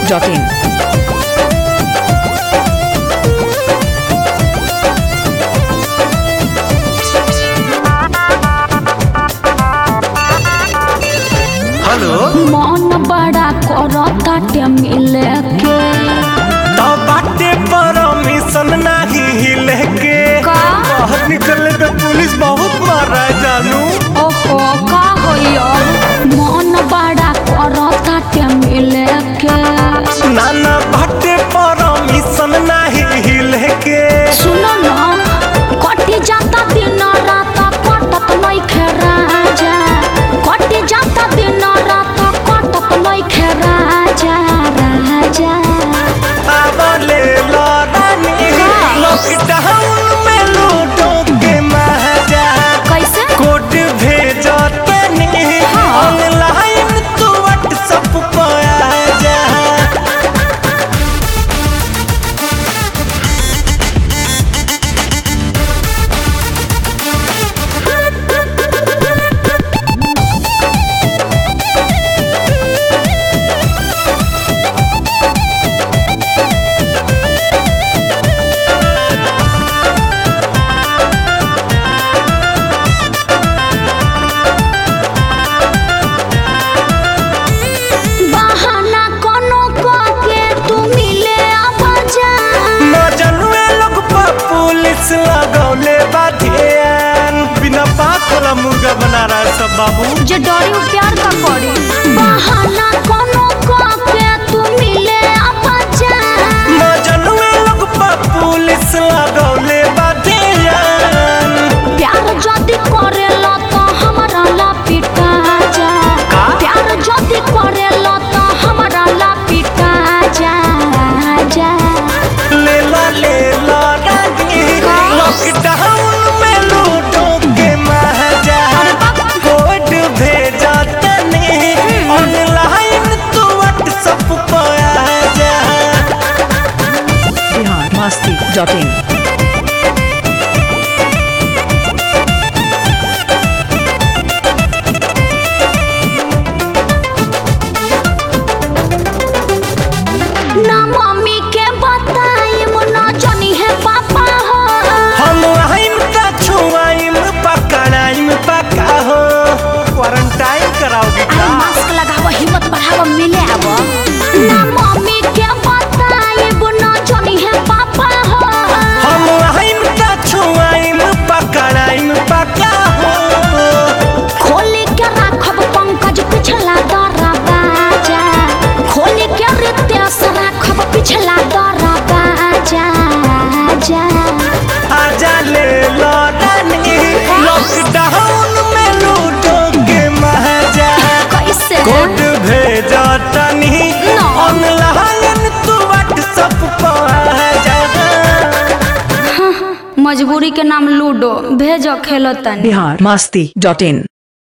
masti.in. Hello मन बड़ा करताटे मिले के तो बाटे परमिशन नाही हिले के का? बाहर निकलने पे पुलिस बहुत मारा है जानू ओहो का होइयो मन बड़ा करताटे मिले के नाना बाटे परमिशन नाही हिले के सुनो ना कटी जाता दिन रात कटत नइखे राजा कटी जाता दिन रात कटत नइखे राजा राजा अब ले लो रानी लॉकडाउन में लूटो के मजा कैसे कोड भेजो तनी हाँ। ऑनलाइन तू व्हाट्सएप पर आ जा बहाना कोनो के तू मिले आवाजा मजनुए लोग पर पुलिस लगौले बाधियान बिना बात वाला मुर्गा बना रहा है सब बाबू जे डरी उ प्यार का करी बहाना कोनो के तू मिले आवाजा मजनुए लोग पर पुलिस लगौले बाधियान प्यार जदी करेला तो हमरा ला पिटा जा का? प्यार जदी करेला तो हमरा ला पिटा जा जा ले ला ले ला रानी लॉकडाउन में लूटो के मजा कोड भेजा तनी ऑनलाइन तू व्हाट्सएप पर आ जा Bihar masti.in. ना मम्मी के बताई ना जानी है पापा हो हम आइम का छुआइम पकड़ाइम पका हो क्वारंटाइन कराओगे अरे का मास्क लगावो हिम्मत बढ़ावो मिले आवो ना मम्मी के बताई ना जानी है पापा हो हम आइम का छुआइम पकड़ाइम पका हो खोली के राखब पंकज पिछला दरा बाजा खोली के रितेश राखब पिछला दरा बाजा जा आजा ले लो रानी लॉकडाउन में लूटो के मजा कैसे कोड भेजा तनी No. ऑनलाइन तू व्हाट्सएप पर आ जा मजबूरी के नाम लूडो भेजो खेलो तनी Bihar masti.in.